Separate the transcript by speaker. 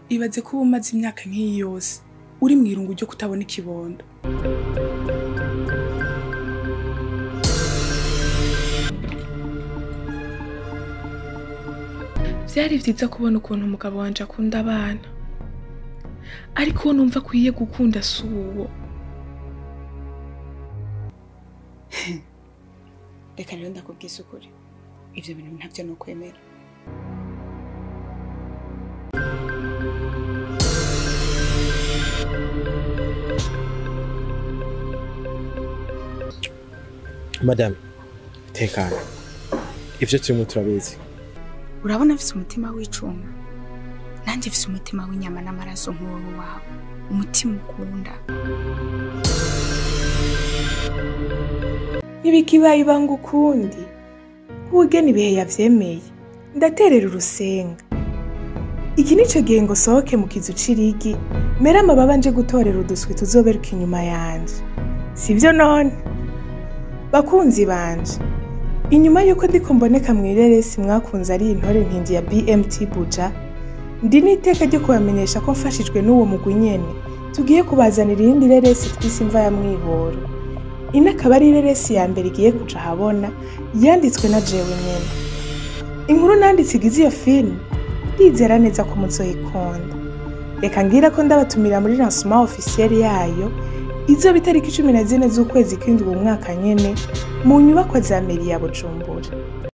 Speaker 1: ibaze ko uba umaze imyaka nk'iyi yose uri mu irungu ryo kutabona ikibondo byari byiza kubona ukuntu umugabo wanje akunda abana ariko uwo numva akwiye gukunda si uwo
Speaker 2: reka rero ndakubwiza ukuri ibyo bintu ntabyo ni ukwemera
Speaker 3: madame tekana ivyo turimo turabizi
Speaker 2: urabona afite umutima w'icuma nanjye afite umutima w'inyama n'amaraso nk'uwo wawe umutima ukunda
Speaker 4: ntibikibaye ibanga ukundi ubugeni ibihe yavyemeye ndaterera urusenga iki nico gihe ngo sohoke mu kizu c'irigi mere amababa nje gutorera uduswi tuzoberuka inyuma yanje sivyo none bakunzi banje inyuma y'uko ndiko mboneka mw'ireresi mwakunze ari intore ntindi ya bmt buja ndi n'iteka ryo kubamenyesha ko mfashijwe n'uwo mugwi nyene tugiye kubazanira irindi reresi twise imva ya mwihoro ino akaba ari ireresi ya mbere igiye kuja ahabona yanditswe na jewe nyene inkuru nanditse igize iyo filime ndizera neza ko muzoyikunda reka ngira ko ndabatumira muri lancement officiel yayo izoba itariki cumi na zine z'ukwezi kw'indwi uwu mwaka nyene mu nyubakwa za meri ya bujumbura